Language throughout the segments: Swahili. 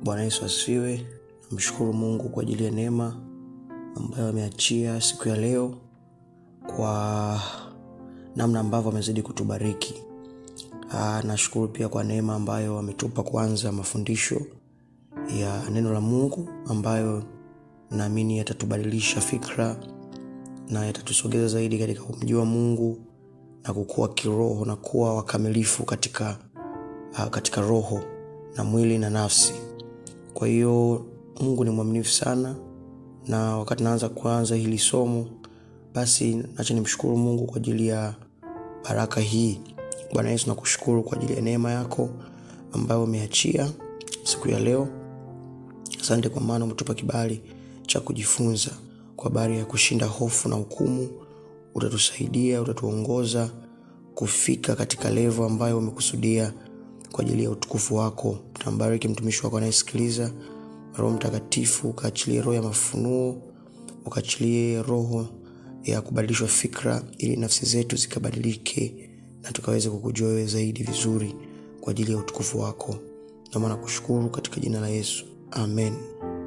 bwana yesu asifiwe namshukuru mungu kwa ajili ya neema ambayo ameachia siku ya leo kwa namna ambavyo amezidi kutubariki Aa, nashukuru pia kwa neema ambayo ametupa kuanza mafundisho ya neno la mungu ambayo naamini yatatubadilisha fikra na yatatusogeza zaidi katika kumjua mungu na kukua kiroho na kuwa wakamilifu katika uh, katika roho na mwili na nafsi kwa hiyo mungu ni mwaminifu sana na wakati naanza kuanza hili somo basi nacha nimshukuru mungu kwa ajili ya baraka hii bwana yesu nakushukuru kwa ajili ya neema yako ambayo umeachia siku ya leo asante kwa maana umetupa kibali cha kujifunza kwa habari ya kushinda hofu na hukumu utatusaidia utatuongoza kufika katika levo ambayo umekusudia kwa ajili ya utukufu wako tambariki mtumishi wako anayesikiliza roho mtakatifu ukaachilie roho ya mafunuo ukaachilie roho ya kubadilishwa fikra ili nafsi zetu zikabadilike na tukaweze kukujua wewe zaidi vizuri kwa ajili ya utukufu wako namaana kushukuru katika jina la yesu amen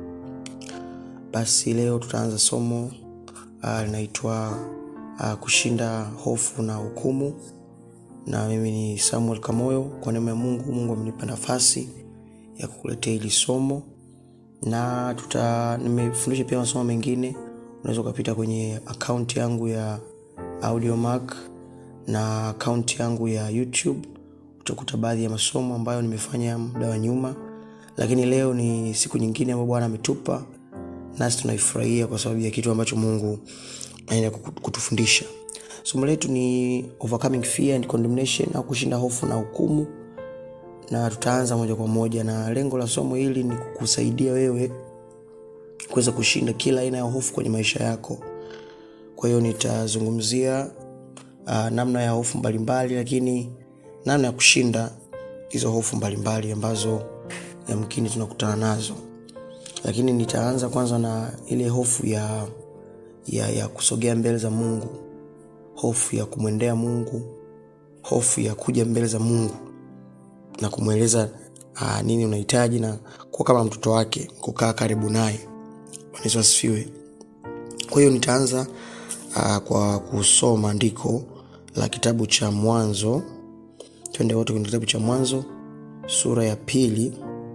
basi leo tutaanza somo linaitwa uh, uh, kushinda hofu na hukumu na mimi ni samuel kamoyo kwa neema ya mungu mungu amenipa nafasi ya kukuletea hili somo na tuta nimefundisha pia masomo mengine unaweza ukapita kwenye akaunti yangu ya audiomark na akaunti yangu ya youtube utakuta baadhi ya masomo ambayo nimefanya muda wa nyuma lakini leo ni siku nyingine ambayo bwana ametupa nasi tunaifurahia kwa sababu ya kitu ambacho mungu aenda kutufundisha somo letu ni overcoming fear and condemnation au kushinda hofu na hukumu na tutaanza moja kwa moja na lengo la somo hili ni kukusaidia wewe kuweza kushinda kila aina ya hofu kwenye maisha yako kwa hiyo nitazungumzia uh, namna ya hofu mbalimbali lakini namna ya kushinda hizo hofu mbalimbali ambazo yamkini tunakutana nazo lakini nitaanza kwanza na ile hofu ya ya, ya kusogea mbele za mungu hofu ya kumwendea mungu hofu ya kuja mbele za mungu na kumweleza uh, nini unahitaji na kuwa kama mtoto wake kukaa karibu naye yesu asifiwe kwa hiyo nitaanza uh, kwa kusoma andiko la kitabu cha mwanzo twende wote kwenye kitabu cha mwanzo sura ya pili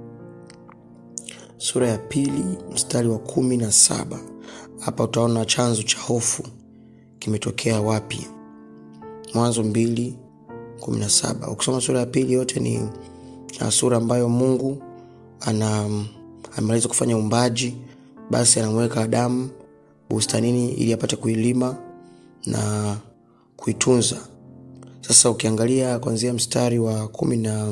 sura ya pili mstari wa kumi na saba hapa utaona chanzo cha hofu kimetokea wapi mwanzo mbili kumi na saba ukisoma sura ya pili yote ni uh, sura ambayo mungu ana amemaliza kufanya umbaji basi anamweka adamu bustanini ili apate kuilima na kuitunza sasa ukiangalia kuanzia mstari wa kumi na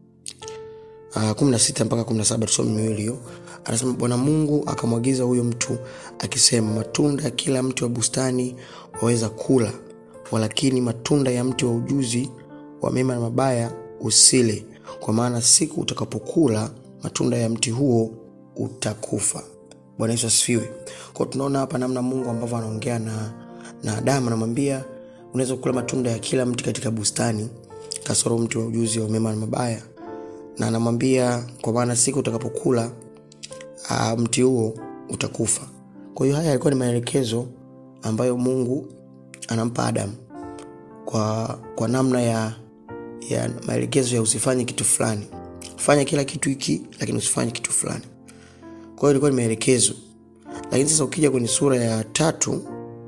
uh, kumi na sita mpaka kumi na saba tusome miwili hiyo anasema bwana mungu akamwagiza huyo mtu akisema matunda ya kila mti wa bustani waweza kula walakini matunda ya mti wa ujuzi wa mema na mabaya usile kwa maana siku utakapokula matunda ya mti huo utakufa bwana yesu asifiwe kwao tunaona hapa namna mungu ambavyo anaongea na na adamu anamwambia unaweza kukula matunda ya kila mti katika bustani kasoro mti wa ujuzi wa mema na mabaya na anamwambia kwa maana siku utakapokula uh, mti huo utakufa kwa hiyo haya yalikuwa ni maelekezo ambayo mungu anampa adamu kwa kwa namna ya ya maelekezo ya usifanye kitu fulani fanya kila kitu hiki lakini usifanye kitu fulani kwa hiyo ilikuwa ni maelekezo lakini sasa ukija kwenye sura ya tatu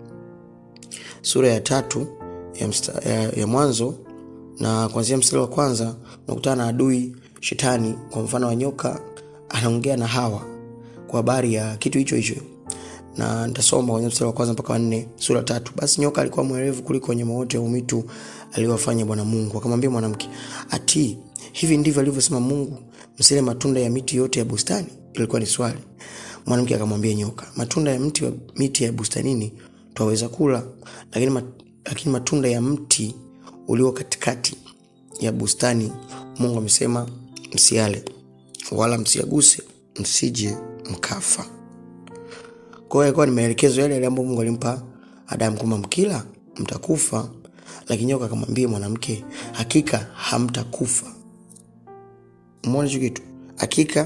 sura ya tatu ya, msta, ya, ya mwanzo na kuanzia mstari wa kwanza unakutana na adui shetani kwa mfano wa nyoka anaongea na hawa kwa habari ya kitu hicho hicho na nitasoma kwenye mstari wa kwanza mpaka wanne sura tatu basi nyoka alikuwa mwerevu kuliko wanyama wote wa mitu aliowafanya bwana mungu akamwambia mwanamke ati hivi ndivyo alivyosema mungu msile matunda ya miti yote ya bustani ilikuwa ni swali mwanamke akamwambia nyoka matunda ya mti wa miti ya bustanini twaweza kula lakini, mat, lakini matunda ya mti ulio katikati ya bustani mungu amesema msiale wala msiaguse msije mkafa kwa hiyo alikuwa ni maelekezo yale yale ambayo mungu alimpa adamu kwamba mkila mtakufa lakini nyoka akamwambia mwanamke hakika hamtakufa umeona hicho kitu hakika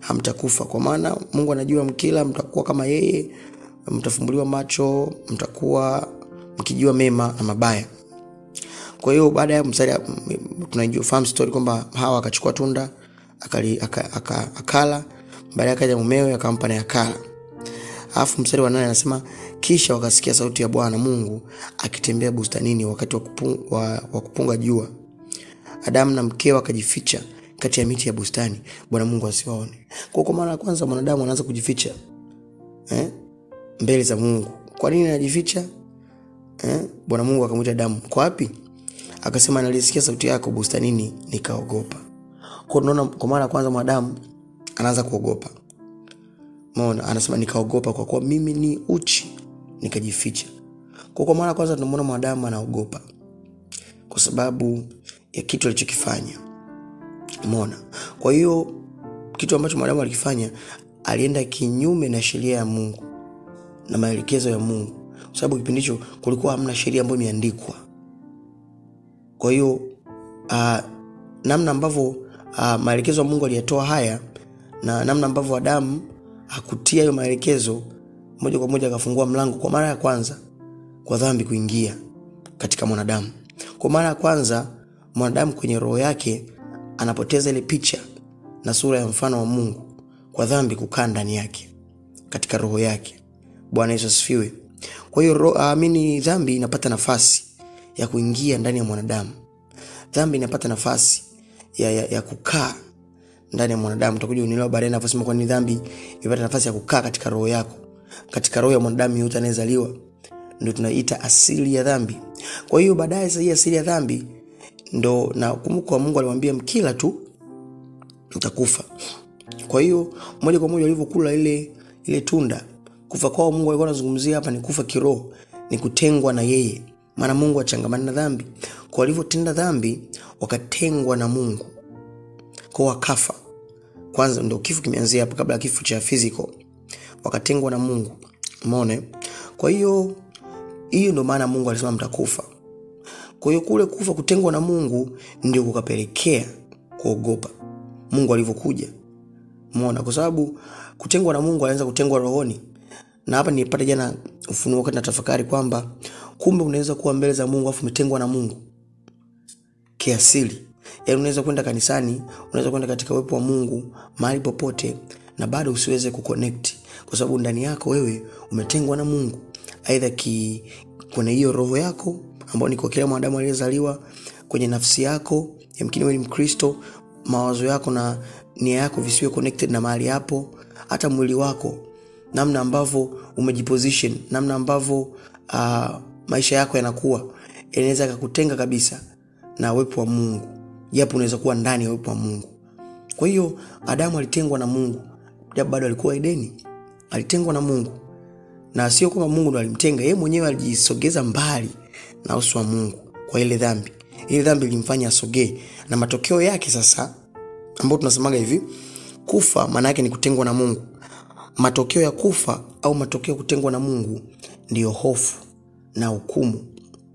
hamtakufa kwa maana mungu anajua mkila mtakuwa kama yeye mtafumbuliwa macho mtakuwa mkijua mema na mabaya kwa hiyo baada ya mstari tunafahamu story kwamba hawa akachukua tunda akali, aka, aka, akala baadaye akaja mumewe akampa naye akala alafu mstari wa nane anasema kisha wakasikia sauti ya bwana mungu akitembea bustanini wakati wa kupunga, wa, wa kupunga jua adamu na mkewe akajificha kati ya miti ya bustani bwana mungu asiwaone kwa kwa mara ya kwanza mwanadamu anaanza kujificha eh? mbele za mungu kwa nini anajificha eh? bwana mungu akamwita adamu kwa wapi akasema nalisikia sauti yako bustanini nikaogopa kwa tunaona kwa mara ya kwanza mwanadamu anaanza kuogopa mona anasema nikaogopa kwa kuwa mimi ni uchi nikajificha kwa kwa mara ya kwanza tunamwona mwanadamu anaogopa kwa sababu ya kitu alichokifanya mona kwa hiyo kitu ambacho mwanadamu alikifanya alienda kinyume na sheria ya mungu na maelekezo ya mungu kwa sababu kipindi hicho kulikuwa hamna sheria ambayo imeandikwa kwa hiyo uh, namna ambavyo uh, maelekezo ya mungu aliyatoa haya na namna ambavyo adamu hakutia hayo maelekezo moja kwa moja akafungua mlango kwa mara ya kwanza kwa dhambi kuingia katika mwanadamu kwa mara ya kwanza mwanadamu kwenye roho yake anapoteza ile picha na sura ya mfano wa mungu kwa dhambi kukaa ndani yake katika roho yake bwana yesu asifiwe kwa hiyo amini dhambi inapata nafasi ya kuingia ndani ya mwanadamu dhambi inapata nafasi ya, ya, ya kukaa ndani ya mwanadamu utakuja unielewa baadaye navyosema kwa nini dhambi imepata nafasi ya kukaa katika roho yako katika roho ya mwanadamu yote anayezaliwa ndo tunaita asili ya dhambi kwa hiyo baadaye sasa hii asili ya dhambi ndo na kumbuka mungu alimwambia mkila tu mtakufa kwa hiyo moja kwa moja walivyokula ile ile tunda kufa kwao mungu alikuwa anazungumzia hapa ni kufa kiroho ni kutengwa na yeye maana mungu achangamani na dhambi kwa walivyotenda dhambi wakatengwa na mungu kwao wakafa kwanza ndo kifo kimeanzia hapo kabla ya kifo cha physical wakatengwa na mungu mone kwa hiyo hiyo ndo maana mungu alisema mtakufa kwa hiyo kule kufa kutengwa na mungu ndio kukapelekea kuogopa mungu alivyokuja mona kwa sababu kutengwa na mungu alianza kutengwa rohoni na hapa nilipata jana ufunuo wakati na tafakari kwamba kumbe unaweza kuwa mbele za mungu afu umetengwa na mungu kiasili yaani unaweza kwenda kanisani unaweza kwenda katika uwepo wa mungu mahali popote na bado usiweze kuconnect kwa sababu ndani yako wewe umetengwa na mungu aidha ki kwenye hiyo roho yako ambao ni kwa kila mwanadamu aliyezaliwa kwenye nafsi yako yamkini wewe ni mkristo mawazo yako na nia yako visiwe connected na mahali hapo hata mwili wako namna ambavyo umejiposition namna ambavyo uh, maisha yako yanakuwa inaweza kakutenga kabisa na uwepo wa mungu japo unaweza kuwa ndani ya uwepo wa mungu kwa hiyo adamu alitengwa na mungu japo bado alikuwa edeni alitengwa na mungu na sio kwamba mungu ndo alimtenga yeye mwenyewe alijisogeza mbali na uso wa mungu kwa ile dhambi ile dhambi ilimfanya asogee na matokeo yake sasa ambao tunasemaga hivi kufa maana yake ni kutengwa na mungu matokeo ya kufa au matokeo ya kutengwa na mungu ndiyo hofu na hukumu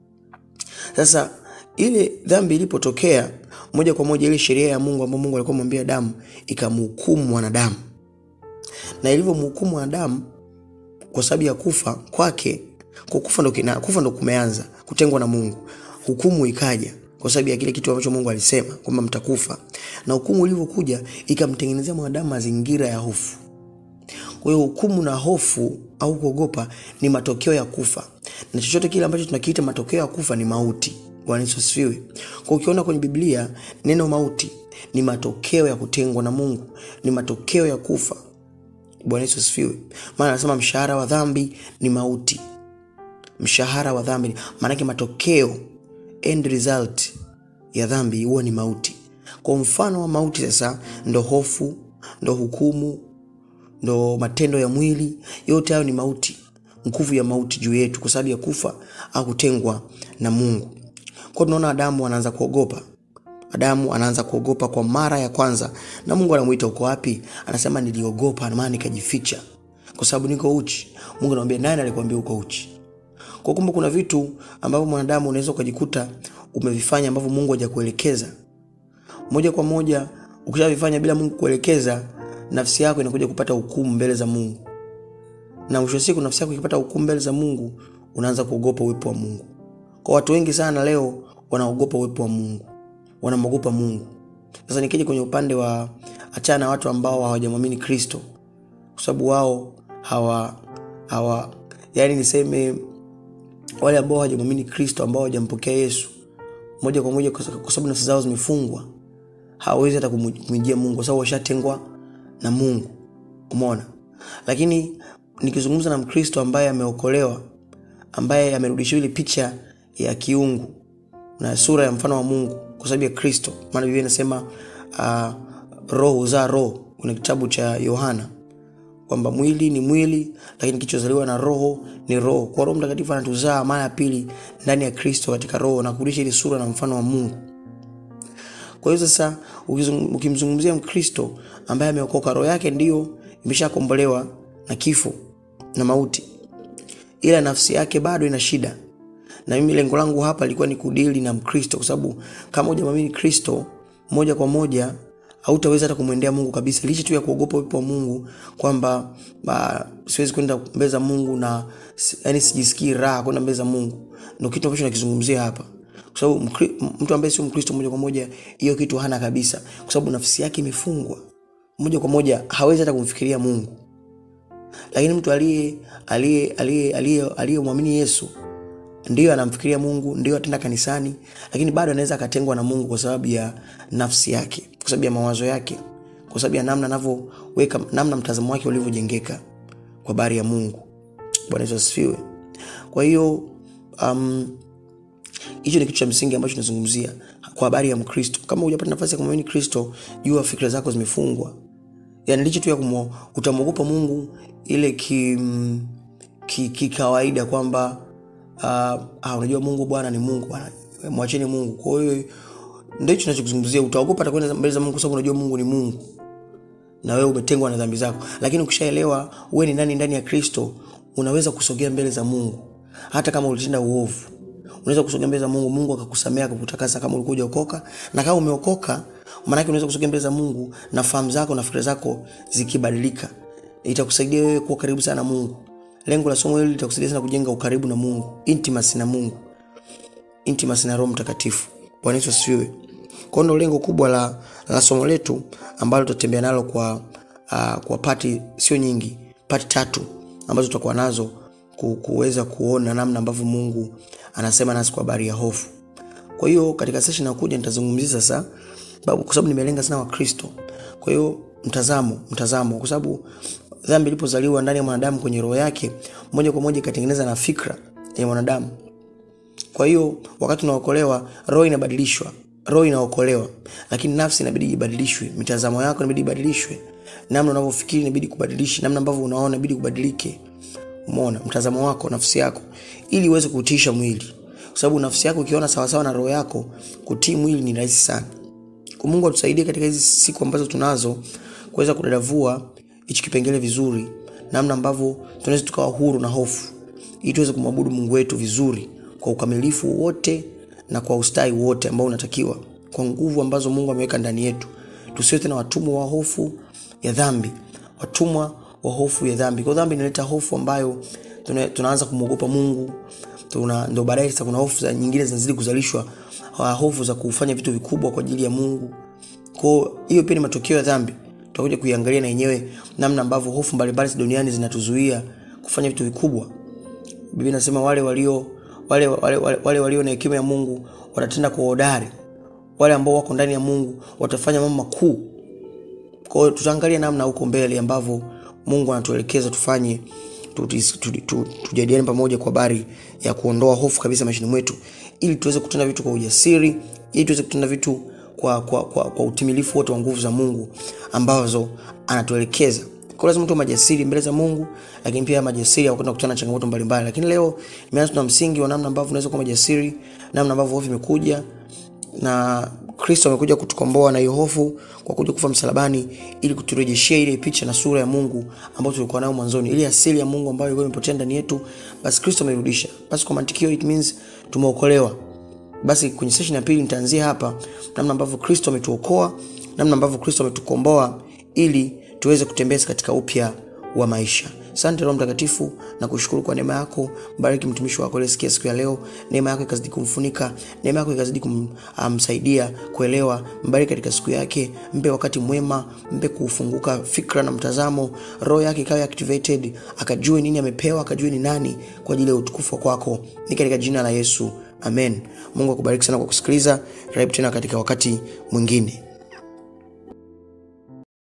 sasa ile dhambi ilipotokea moja kwa moja ile sheria ya mungu ambayo mungu alikuwa mwambia damu ikamhukumu mwanadamu na ilivyomhukumu mwanadamu kwa sababu ya kufa kwake kwa kufa ndo, kina, kufa ndo kumeanza kutengwa na mungu hukumu ikaja kwa sababu ya kile kitu ambacho mungu alisema kwamba mtakufa na hukumu ilivyokuja ikamtengenezea mwanadamu mazingira ya hofu kwa hiyo hukumu na hofu au kuogopa ni matokeo ya kufa na chochote kile ambacho tunakiita matokeo ya kufa ni mauti bwana yesu asifiwe kwa ukiona kwenye biblia neno mauti ni matokeo ya kutengwa na mungu ni matokeo ya kufa bwana yesu asifiwe maana anasema mshahara wa dhambi ni mauti mshahara wa dhambi maanake matokeo end result ya dhambi huwa ni mauti kwa mfano wa mauti sasa ndo hofu ndo hukumu ndo matendo ya mwili yote hayo ni mauti nguvu ya mauti juu yetu kwa sababu ya kufa au kutengwa na mungu kwa tunaona adamu anaanza kuogopa adamu anaanza kuogopa kwa mara ya kwanza na mungu anamwita uko wapi anasema niliogopa maana nikajificha kwa sababu niko uchi mungu anamwambia nani alikwambia uko uchi kwa kumbe kuna vitu ambavyo mwanadamu unaweza ukajikuta umevifanya ambavyo mungu hajakuelekeza moja kwa moja ukishavifanya bila mungu kuelekeza nafsi yako inakuja kupata hukumu mbele za mungu na mwisho wa siku nafsi yako ikipata hukumu mbele za mungu unaanza kuogopa uwepo wa mungu kwa watu wengi sana leo wanaogopa uwepo wa mungu wanamwogopa mungu sasa nikija kwenye upande wa achana na watu ambao hawajamwamini kristo kwa sababu wao hawa hawa yani niseme wale ambao hawajamwamini kristo ambao hawajampokea yesu moja kwa moja kwa sababu nafsi zao zimefungwa hawawezi hata kumwijia mungu kwa sababu washatengwa na mungu umeona lakini nikizungumza na mkristo ambaye ameokolewa ambaye amerudishiwa ile picha ya kiungu na sura ya mfano wa mungu kwa sababu ya kristo maana biblia inasema uh, roho huzaa roho kwenye kitabu cha yohana kwamba mwili ni mwili lakini kichozaliwa na roho ni roho kwa roho mtakatifu anatuzaa mara ya pili ndani ya kristo katika roho na kurudisha ile sura na mfano wa mungu kwa hiyo sasa ukimzungumzia mkristo ambaye ameokoka roho yake ndiyo imeshakombolewa na kifo na mauti ila nafsi yake bado ina shida na mimi lengo langu hapa lilikuwa ni kudili na mkristo kwa sababu kama hujamwamini kristo moja kwa moja hautaweza hata kumwendea mungu kabisa licha tu ya kuogopa uwepo wa mungu kwamba siwezi kwenda mbele za mungu na yani sijisikii raha kwenda mbele za mungu ndo kitu ambacho nakizungumzia hapa kwa sababu mtu ambaye sio mkristo moja kwa moja hiyo kitu hana kabisa kwa sababu nafsi yake imefungwa moja kwa moja hawezi hata kumfikiria mungu lakini mtu aliye aliye aliye aliye aliyemwamini yesu ndiyo anamfikiria mungu ndiyo atenda kanisani lakini bado anaweza akatengwa na mungu kwa sababu ya nafsi yake kwa sababu ya mawazo yake kwa sababu ya namna anavyoweka namna mtazamo wake ulivyojengeka kwa habari ya mungu bwana yesu asifiwe kwa hiyo um, hicho ni kitu cha msingi ambacho tunazungumzia kwa habari ya mkristo kama hujapata nafasi ya kumwamini kristo jua fikira zako zimefungwa yani licha tu ya kumo, utamwogopa mungu ile kikawaida ki, ki kwamba uh, unajua mungu bwana ni mungu bwana mwacheni mungu kwa hiyo ndo hicho nachokizungumzia utaogopa takwenda mbele za mungu kwa sababu unajua mungu ni mungu na wewe umetengwa na dhambi zako lakini ukishaelewa uwe ni nani ndani ya kristo unaweza kusogea mbele za mungu hata kama ulitenda uovu unaweza kusogea mbele za mungu mungu akakusamea akakutakasa kama ulikuja okoka na kama umeokoka maanake unaweza kusogea mbele za mungu na fahamu zako na fikira zako zikibadilika itakusaidia wewe kuwa karibu sana na mungu lengo la somo hili litakusaidia sana kujenga ukaribu na mungu intimacy na mungu intimacy na roho mtakatifu bwana yesu asifiwe kwao ndo lengo kubwa la, la somo letu ambalo tutatembea nalo kwa uh, kwa pati sio nyingi pati tatu ambazo tutakuwa nazo ku, kuweza kuona namna ambavyo mungu anasema nasi kwa habari ya hofu kwa hiyo katika session nakuja nitazungumzia sasa kwa sababu nimelenga sana wakristo kwa hiyo mtazamo mtazamo kwa sababu dhambi ilipozaliwa ndani ya mwanadamu kwenye roho yake moja kwa moja ikatengeneza na fikra ya mwanadamu kwa hiyo wakati unaokolewa roho inabadilishwa roho inaokolewa lakini nafsi inabidi ibadilishwe mitazamo yako inabidi ibadilishwe namna unavyofikiri inabidi kubadilisha namna ambavyo unaona inabidi kubadilike umeona mtazamo wako nafsi yako ili uweze kutisha mwili kwa sababu nafsi yako ukiona sawasawa na roho yako kutii mwili ni rahisi sana kwa mungu atusaidie katika hizi siku ambazo tunazo kuweza kudadavua hichi kipengele vizuri namna ambavyo tunaweza tukawa huru na hofu ili tuweze kumwabudu mungu wetu vizuri kwa ukamilifu wote na kwa ustahi wote ambao unatakiwa kwa nguvu ambazo mungu ameweka ndani yetu tusiwe tena watumwa wa hofu ya dhambi watumwa wa hofu ya dhambi kwa dhambi inaleta hofu ambayo tuna, tunaanza kumwogopa mungu tuna, ndo baadaye sasa kuna hofu za nyingine zinazidi kuzalishwa hofu za kufanya vitu vikubwa kwa ajili ya mungu kwao hiyo pia ni matokeo ya dhambi tutakuja kuiangalia na yenyewe namna ambavyo hofu mbalimbali duniani zinatuzuia kufanya vitu vikubwa biblia inasema wale walio wale, wale, wale, wale walio na hekima ya mungu watatenda kwa hodari wale ambao wako ndani ya mungu watafanya mambo makuu kwao tutaangalia namna huko mbele ambavyo mungu anatuelekeza tufanye tujadiliane pamoja kwa habari ya kuondoa hofu kabisa maishani mwetu ili tuweze kutenda vitu kwa ujasiri ili tuweze kutenda vitu kwa, kwa, kwa, kwa utimilifu wote wa nguvu za mungu ambazo anatuelekeza kwa lazima tuwe majasiri mbele za mungu lakini pia majasiri kwenda kukutana na changamoto mbalimbali lakini leo imeanza tuna msingi wa namna ambavyo unaweza kuwa majasiri namna ambavyo hofu imekuja na kristo amekuja kutukomboa na hiyo hofu kwa kuja kufa msalabani ili kuturejeshea ile picha na sura ya mungu ambayo tulikuwa nayo mwanzoni ile asili ya mungu ambayo ilikuwa imepotea ndani yetu basi kristo amerudisha basi kwa mantikio it means tumeokolewa basi kwenye session ya pili nitaanzia hapa namna ambavyo kristo ametuokoa namna ambavyo kristo ametukomboa ili tuweze kutembeza katika upya wa maisha asante roho mtakatifu na kushukuru kwa neema yako bariki mtumishi wako aliyesikia siku ya leo neema yako ikazidi kumfunika neema yako ikazidi kumsaidia kuelewa mbariki katika siku yake mpe wakati mwema mpe kufunguka fikra na mtazamo roho yake ikawe activated akajue nini amepewa akajue ni nani kwa ajili ya utukufu wa kwako ni katika jina la yesu amen mungu akubariki sana kwa kusikiliza karibu tena katika wakati mwingine